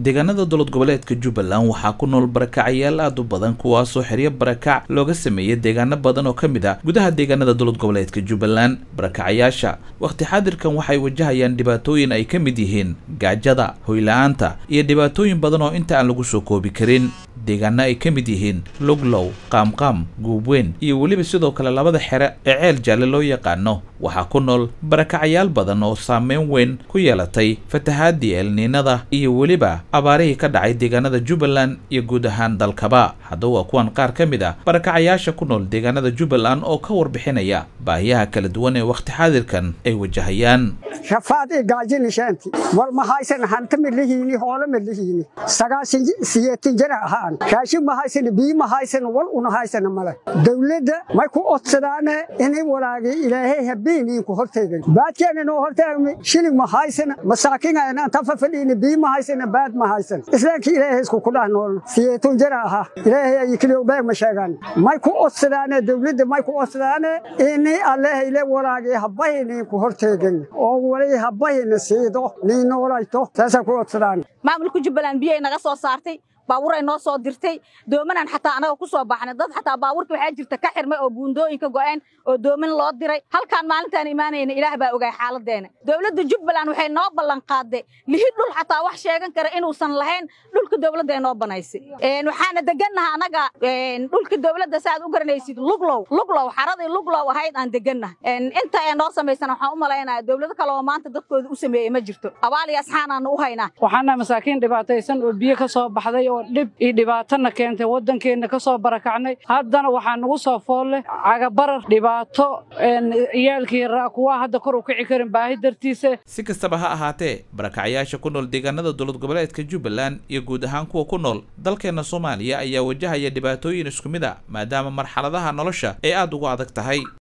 deegaanada dowlad goboleedka jubbaland waxaa ku nool barakacayaal aad u badan kuwaasoo xeryo barakac looga sameeyay deegaano badan oo ka mid ah gudaha deegaanada dowlad goboleedka jubbaland barakacayaasha wakhti xaadirkan waxay wajahayaan dhibaatooyin ay ka mid yihiin gaajada hoyla-aanta iyo dhibaatooyin badan oo inta aan lagu soo koobi karin deegaano ay ka mid yihiin luglow qaamqaam guubweyn iyo weliba sidoo kale labada xere ee ceel jaalle loo yaqaano waxaa ku nool barakacayaal badan oo saameyn weyn ku yeelatay fatahaadii elniinada iyo weliba abaarihii ka dhacay deegaanada jubbaland iyo guud ahaan dalkaba haddaba waa kuwan qaar ka mid ah barakacayaasha ku nool deegaanada jubbaland oo ka warbixinaya baahiyaha kala duwan ee wakhti xaadirkan ay wajahayaan rafaadii gaajinisheentii war ma haysan hanta midlihiini hoole midlihiini sagaasan siyeetin jana ahaan raashin ma haysan biyi ma haysan wal una haysana male dawladda may ku odsadaane inay walaagay ilaahay habeeniin ku horteegan baadkeena noo horteegmi shilin ma haysana masaakiinayna anta fafadhiini biyi ma haysana baad ma haysan islaamka ilaahay isku kudhah nool siyeetun jana ahaa ilaahay ay kiliyo beeg ma sheegaan may ku odsadaane dawladda may ku odsadaane inay allahay le walaagay habayniin ku horteegan oo wali habayna siido nii noolayto saasa ku odsadaan maamulka jubbaland biyay naga soo saartay baabuur ay noo soo dirtay doomanaan xataa anaga ku soo baxnay dad xataa baabuurka waxaa jirta ka xirmay oo buundooyinka go'een oo dooman loo diray halkaan maalintaan imaanayna ilaah baa ogaay xaaladeena dowladda jubbaland waxay noo ballan qaaday lihi dhul xataa wax sheegan kara inuusan lahayn dhulka dowladda ay noo banaysay waxaana degannaha anaga dhulka dowladda saaad u garanaysid luglow luglow xaradii luglow ahayd aan degannaha inta ay noo samaysan waxaan u malaynaya dowlado kale oo maanta dadkooda u sameeyey ma jirto abaal iyo asxaanaanu u haynaa waxaana masaakiin dhibaataysan oo biyo ka soo baxday oo dhib iyo dhibaatana keentay waddankeenna ka soo barakacnay haddana waxaa nagu soo foolle cagabarar dhibaato ciyaalkii raa kuwaa hadda kor u kici karin baahi dartiisa si kastaba ha ahaatee barakacayaasha ku nool deegaanada dowlad goboleedka jubbaland iyo guud ahaan kuwa ku nool dalkeenna soomaaliya ayaa wajahaya dhibaatooyin isku mid a maadaama marxaladaha nolosha ay aad ugu adag tahay